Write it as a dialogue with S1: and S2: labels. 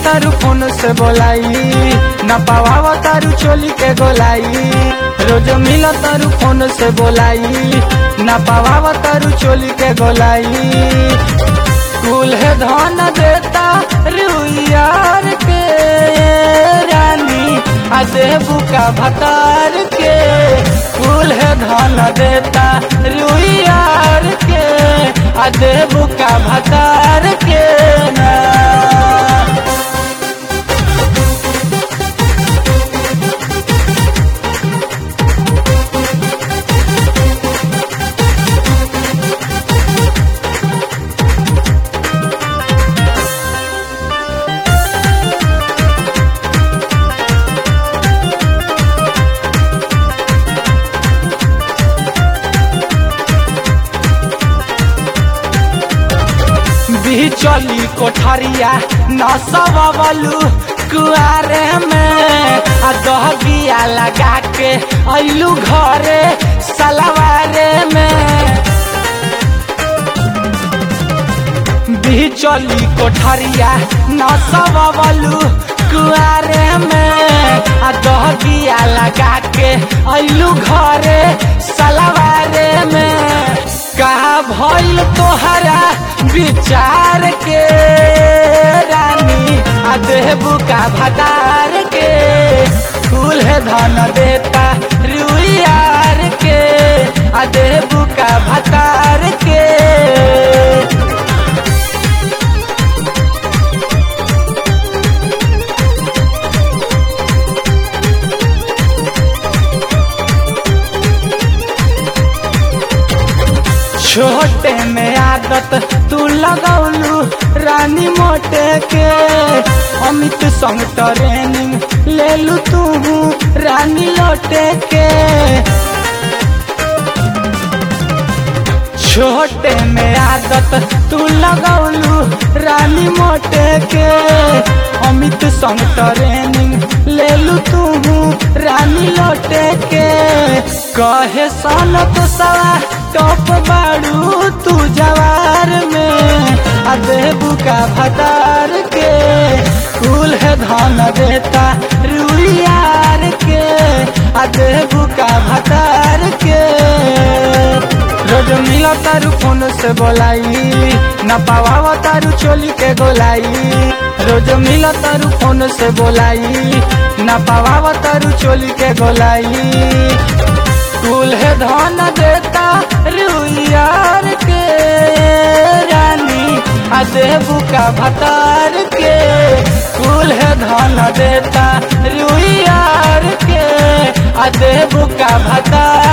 S1: तारू फोन से बोलाई न पावा तारू चोली के गोलाई रोज मिल तारू फोन से बोलाई न पावा तारू चोली के गोलाई कुल है धन देता रुइयार के रानी आ देबू का भतार के कुल है धन देता रुइयार के आ देबू का भतार के ना भी चली कोठरिया नसबलू कुआरे में आ दहबिया लगा के अइलू घरे सलवारे में भी चली कोठरिया नसबलू कुआरे में आ दहबिया लगा के अइलू घरे सलवारे में कहा भइल तोहरा विचार के रानी आ देबू का भतार के फूल है धन देता रुइयार के आ देबू का भतार के छोटे में आदत तू लगौलू रानी मोटे के अमित संग ट्रेनिंग ले लू तू रानी लोटे के छोटे में आदत तू लगौलू रानी मोटे के अमित संग ट्रेनिंग ले लू तू रानी लोटे के कहे सन तो सवा टॉप बाड़ू तू जवार में आ देबू का भतार के फूल है धन देता रुइयार के आ देबू का भतार के रोज मिला तारू फोन से बोलाई न पावा तारू चोली के गोलाई रोज मिला तारू फोन से बोलाई न पावा तारू चोली के गोलाई कुल है धन देता रुइयार के रानी आ देबू का भतार के कुल है धन देता रुइयार के आ देबू का भतार